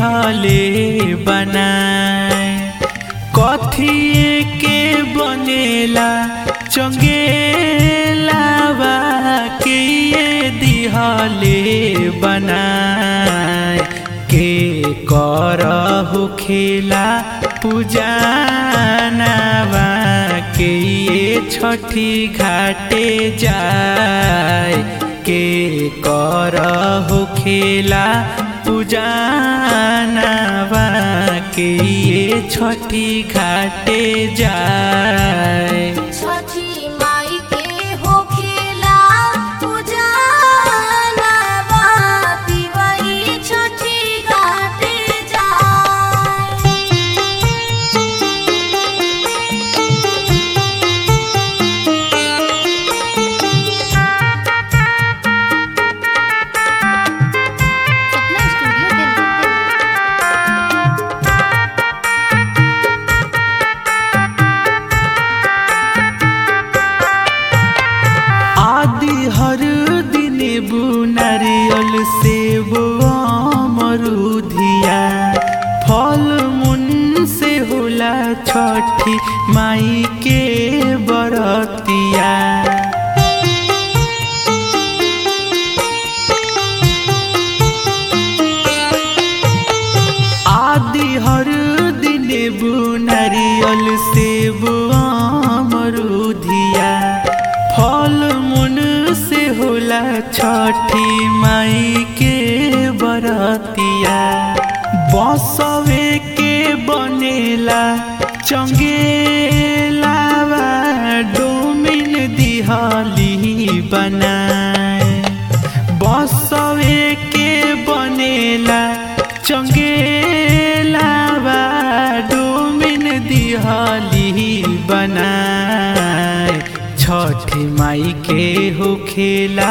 दिहले बनाए कथिए के बनेला चंगेलावा के ये दिहले बनाए के कर खेला पूजानावा के ये छठी घाटे जाए के कर खेला पूजानावा के ये छठी घाटे जाए छठी माई के होखेला पूजाना बाती वही छठी घाटे जाए सपना स्टूडियो दिल्ली आदि हर दिन बुनारियल सेब अमरुधिया फल मुन से होला छठी माई के बरतिया आदि हर दिन बुनारियल सेब अमरुधिया फल मुन से होला छठी माई के बरतिया बसवे के बनेला चंगेलावा डोमिन दिहली बनाए बसवे के बनेला चंगेलावा डोमिन दिहली बनाए छठी माई के होखेला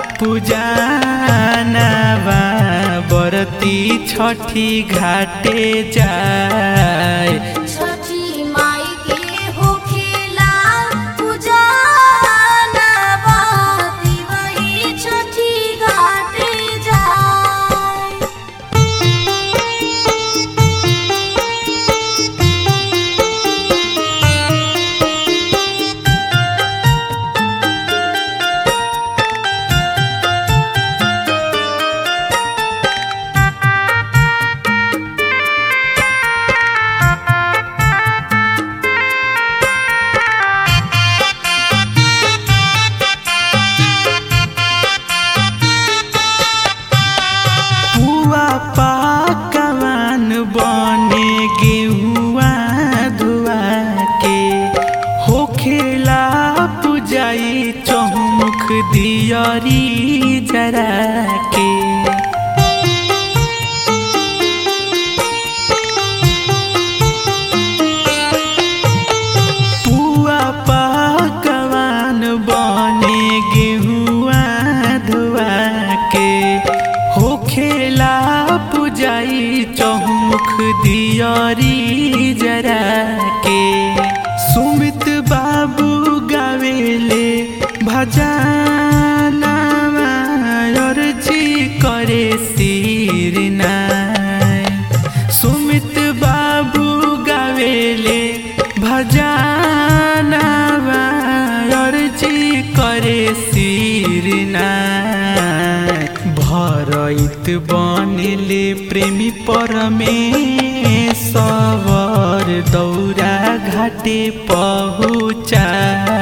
पूजानावा बरती छठी घाटे जाए छठी माई के होखेला पूजाना बाती वही छठी घाटे जाए पुआ पाकवान बने गेहुआ धुआ के होखेला पुजाई चौमुख दियरी जरा के पुआ पकवान बने गेहुआ धुआ के होखेला पुजाई चौमुख दियरी जरा के सुमित बाबू गावेले भजानावा अर्जी करे सिरनाय सुमित बाबू गावेले भजानावा अर्जी करे सिरनाय भरइत बनिले प्रेमी परमेश्वर दौरा घाटे पहुँचा